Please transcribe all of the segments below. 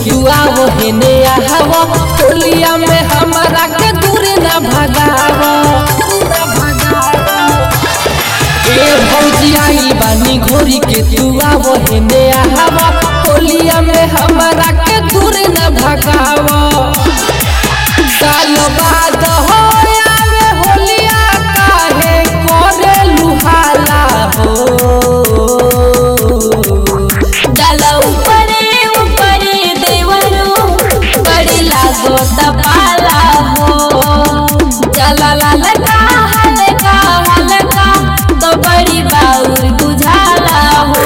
तू आवो हेने आवा होलिया में हमारा के दूर ना भगावा ए भौजी आई बानी घोरी के तू आवो हेने आवा होलिया में हमारा के दूर ना भगावा साल बाद हो आवे होलिया काहे करे लुहाला हो डाला ऊपरे ऊपरे देवरो बड़ी लागो तपाला हो जला ललका हलका हलका तो बड़ी बाउर बुझाला हो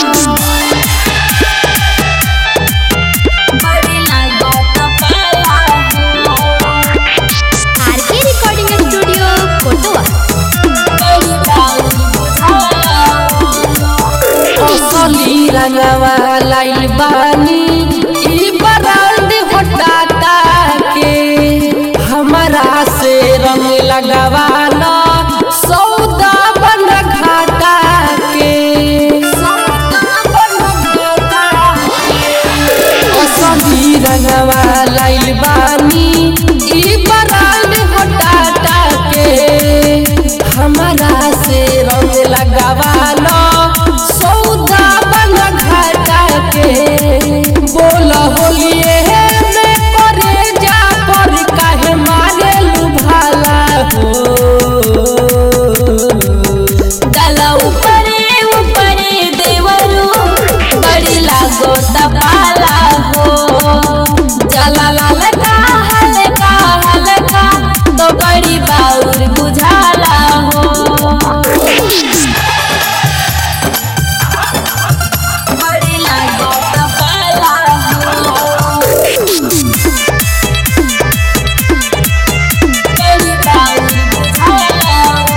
बड़ी लागो तपाला हो आरके रिकॉर्डिंग स्टूडियो कोटवा बड़ी बाउर बुझाला हो असली रंगवा लाइल बानी ई ब्रांड होटाता के हमारा से रंग लगवाना सौदा बन घाटा के असली रंगवा लाइल बानी ई ब्रांड होटाता के हमारा से रंग लगवाना सौदा बन घाटा के बोल होलिए में करे जा पर काहे मारे लुभाला हो डाला ऊपरे ऊपरे देवरो बड़ी लागो तपाला हो जला ललका हलका हलका तो बड़ी बाउर बुझाला हो बड़ी लागो तपाला हो बड़ी बाउर बुझाला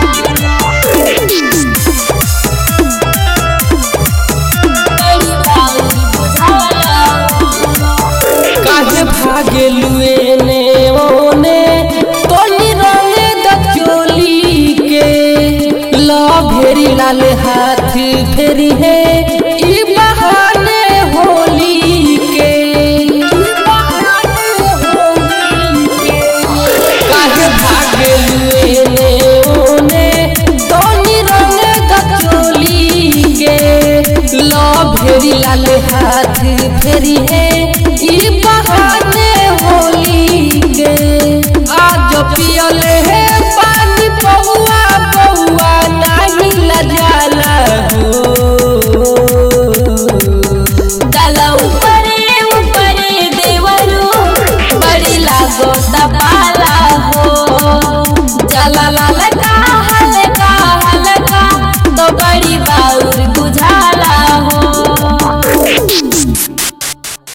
हो बड़ी बाउर बुझाला हो काहे भागे लुए ने ओने तोनी रंगे द चोली के ला भेरी लाल हाथ